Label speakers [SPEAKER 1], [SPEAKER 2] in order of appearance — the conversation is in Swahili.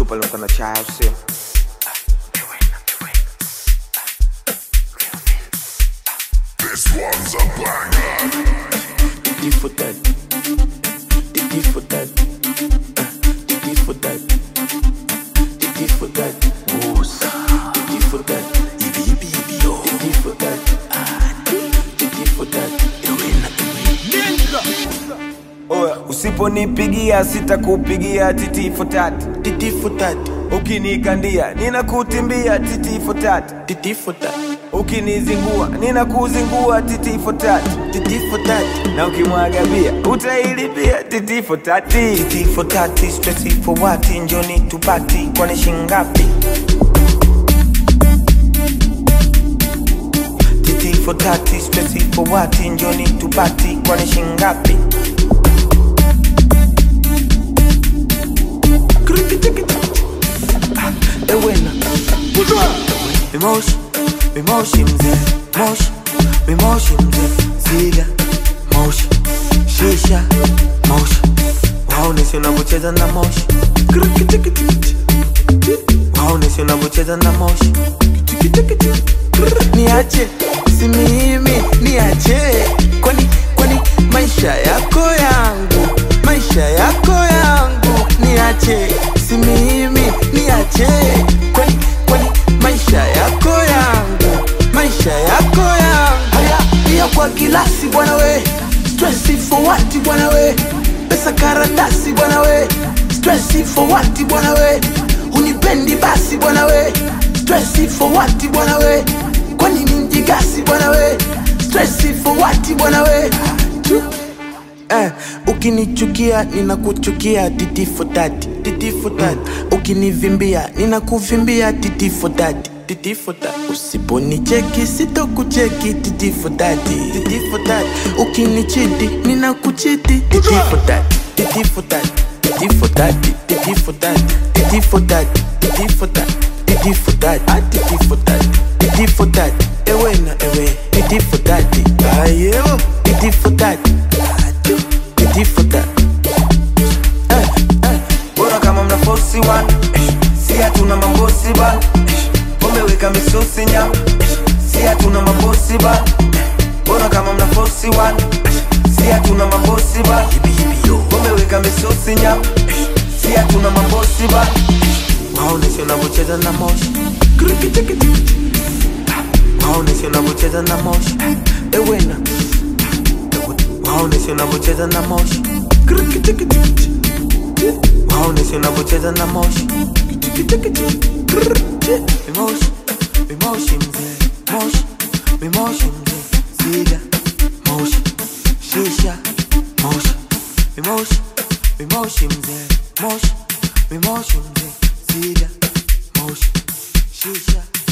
[SPEAKER 1] chupa limekuwa na chai au sio
[SPEAKER 2] This one's a banger.
[SPEAKER 3] Didi for that. Didi for that. Uh, Didi for that. Didi for that. Musa. Didi for that. Ibi ibi ibi yo. Didi for that. Ah, Didi for that. Iwena
[SPEAKER 1] Oya, usiponipigia sitakupigia titi for tat
[SPEAKER 3] Didi for that.
[SPEAKER 1] ukinikandia ninakutimbia titi for tat
[SPEAKER 3] Didi for that.
[SPEAKER 1] ukinizingua ninakuzingua titi for tat
[SPEAKER 3] Didi for that.
[SPEAKER 1] na ukimwaga bia utailipia titi for tati
[SPEAKER 3] Didi for that. Stressy for what? Njoni tupati. Kwani shingapi? Titi for tati, stressy for what? Njoni tupati. Kwani shingapi? Ewena Mimoshi, mimoshi mzee Moshi, mimoshi mzee Ziga, moshi Shisha, moshi Waoneshe unavyocheza na moshi Waoneshe unavyocheza na moshi Niache, si mimi, niache Kwani, kwani maisha yako yangu Maisha yako yangu Niache, si mimi, niache Kwani, kwani maisha yako yangu Maisha yako yangu Haya, pia kwa kilasi bwana we Stressi for what bwana we Pesa karatasi bwana we Stressi for what bwana we Unipendi basi bwana we Stressi for what bwana we Kwani ni mjigasi bwana we Stressi for what bwana we Eh, ukinichukia ninakuchukia titi for that titi for that ukinivimbia ninakuvimbia titi for that titi for that usiponicheki sitokucheki titi for that titi for that ukinichiti ninakuchiti titi for that titi for that titi for that titi for that titi for that titi for that titi for that ah titi for that titi for that ewe na ewe titi for that ayo titi for that Titi for that Eh, eh.
[SPEAKER 1] bora kama mna fosi wan si hatuna mambosi ban umeweka misusi nyam si hatuna mambosi ban bora kama mna fosi wan si hatuna mambosi ban umeweka misusi nyam si hatuna mambosi ban
[SPEAKER 3] waoneshe unavyocheza na moshi waoneshe unavyocheza na moshi ewena waoneshe unavyocheza na moshi waoneshe unavyocheza na moshi mimoshi mimoshi mzee moshi mimoshi mzee ziga moshi shisha moshi mimoshi mimoshi mzee moshi mimoshi mzee ziga moshi shisha